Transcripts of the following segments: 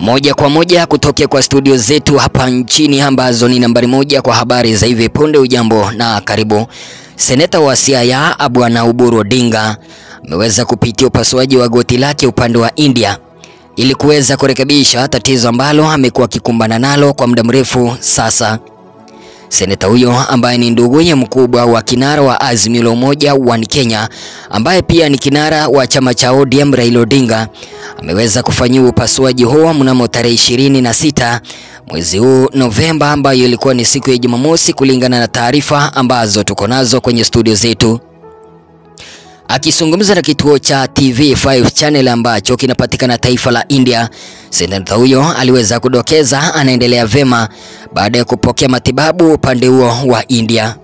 Moja kwa moja kutokea kwa studio zetu hapa nchini ambazo ni nambari moja kwa habari za hivi punde. Ujambo na karibu. Seneta wa Siaya Bwana Oburu Odinga ameweza kupitia upasuaji wa goti lake upande wa India ili kuweza kurekebisha tatizo ambalo amekuwa akikumbana nalo kwa muda mrefu sasa. Seneta huyo ambaye ni nduguye mkubwa wa kinara wa Azimio la Umoja One Kenya ambaye pia ni kinara wa chama cha ODM Raila Odinga ameweza kufanyiwa upasuaji huo mnamo tarehe ishirini na sita mwezi huu Novemba, ambayo ilikuwa ni siku ya Jumamosi, kulingana na taarifa ambazo tuko nazo kwenye studio zetu. Akizungumza na kituo cha TV5 channel ambacho kinapatikana taifa la India, seneta huyo aliweza kudokeza anaendelea vema baada ya kupokea matibabu upande huo wa India.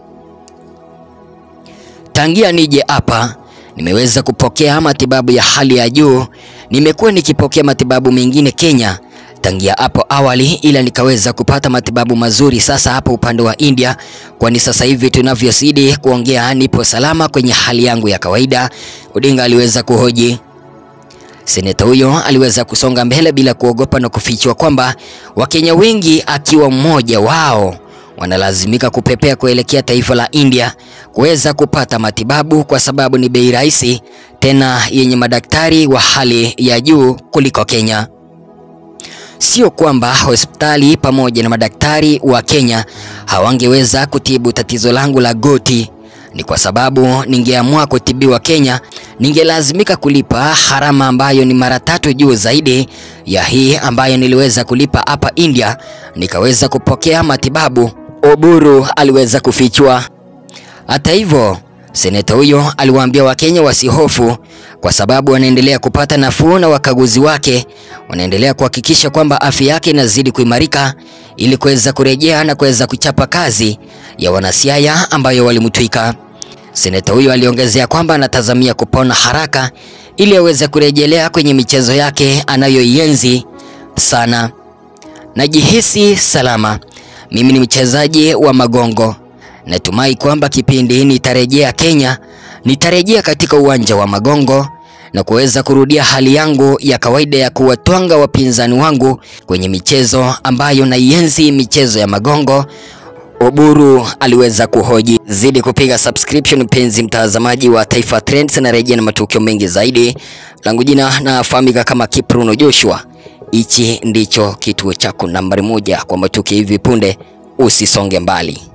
Tangia nije hapa nimeweza kupokea matibabu ya hali ya juu. Nimekuwa nikipokea matibabu mengine Kenya tangia hapo awali, ila nikaweza kupata matibabu mazuri sasa hapa upande wa India, kwani sasa hivi tunavyozidi kuongea nipo salama kwenye hali yangu ya kawaida, Odinga aliweza kuhoji. Seneta huyo aliweza kusonga mbele bila kuogopa na kufichua kwamba Wakenya wengi akiwa mmoja wao wanalazimika kupepea kuelekea taifa la India kuweza kupata matibabu kwa sababu ni bei rahisi tena yenye madaktari wa hali ya juu kuliko Kenya. Sio kwamba hospitali pamoja na madaktari wa Kenya hawangeweza kutibu tatizo langu la goti, ni kwa sababu ningeamua kutibiwa Kenya, ningelazimika kulipa gharama ambayo ni mara tatu juu zaidi ya hii ambayo niliweza kulipa hapa India, nikaweza kupokea matibabu, Oburu aliweza kufichua. Hata hivyo, seneta huyo aliwaambia Wakenya wasihofu kwa sababu wanaendelea kupata nafuu na wakaguzi wake wanaendelea kuhakikisha kwamba afya yake inazidi kuimarika ili kuweza kurejea na kuweza kuchapa kazi ya wanasiaya ambayo walimtwika. Seneta huyo aliongezea kwamba anatazamia kupona haraka ili aweze kurejelea kwenye michezo yake anayoienzi sana. Najihisi salama. Mimi ni mchezaji wa magongo. Natumai kwamba kipindi nitarejea Kenya, nitarejea katika uwanja wa magongo na kuweza kurudia hali yangu ya kawaida ya kuwatwanga wapinzani wangu kwenye michezo ambayo naienzi, michezo ya magongo. Oburu aliweza kuhoji. Zidi kupiga subscription, mpenzi mtazamaji wa Taifa Trends, na rejea na matukio mengi zaidi. Langu jina nafahamika kama Kipruno Joshua. Hichi ndicho kituo chako nambari moja kwa matukio hivi punde, usisonge mbali.